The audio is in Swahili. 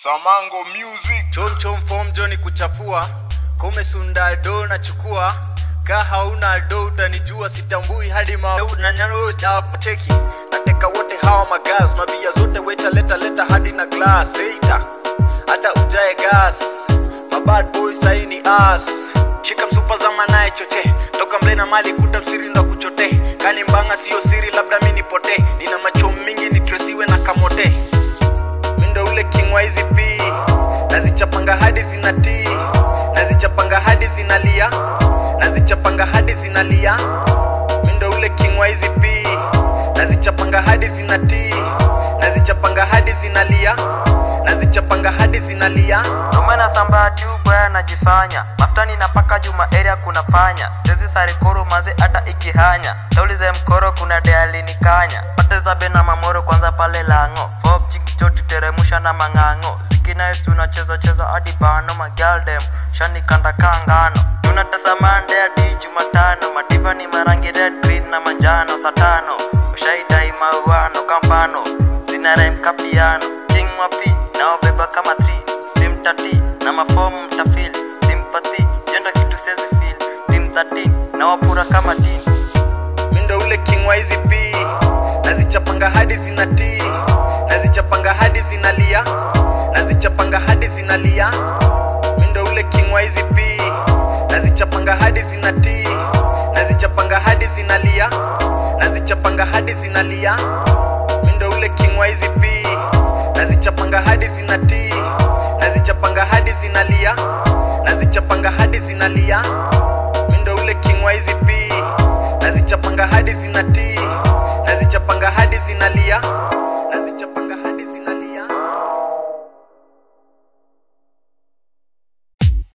Samango Music. chom chom form joni kuchafua kome sunda do na chukua ka hauna do utanijua sitambui hadi mananyanocheki nateka wote hawa magas mabia zote weta leta leta hadi na glass eita hata ujae gas mabad boy saini as shika msupa za manaye choche toka mle na mali kuta msiri ndo kuchote kani mbanga sio siri labda mi nipote nina macho mingi nitresiwe na kamote mindo ule king wa hizi p nazichapanga hadi zinatii nazichapanga hadi zinalia nazichapanga hadi zinalia mindo ule king wa hizi p nazichapanga hadi zinatii nazichapanga hadi zinalia nazichapanga hadi zinalia Tumena samba tubwa najifanya maftani napaka juma area kuna panya sezi sarikoro maze hata ikihanya taulize mkoro kuna dealini kanya pate zabe na mamoro kwanza pale lango fob chikichoti teremusha na mang'ang'o zikinais tunacheza cheza hadi bano magaldem shani kanda kangano tunatesa mande hadi jumatano madiva ni marangi red green na manjano satano ushaidai mauano kampano zina rhyme kapiano king wapi naobeba kama 3 simtati na mafomu mtafili sympathy jenda kitu sezi feel team 13 na wapura kama team mindo ule king wa hizi p nazichapanga hadi zinatii nazichapanga hadi zinalia nazichapanga hadi zinalia mindo ule king wa hizi p nazichapanga hadi zinatii nazichapanga hadi zinalia nazichapanga hadi zinalia mindo ule king wa hizi p nazichapanga hadi zinatii nazichapanga hadi zinalia nazichapanga hadi zinalia mindo ule king wa hizi p nazichapanga hadi zinatii nazichapanga hadi zinalia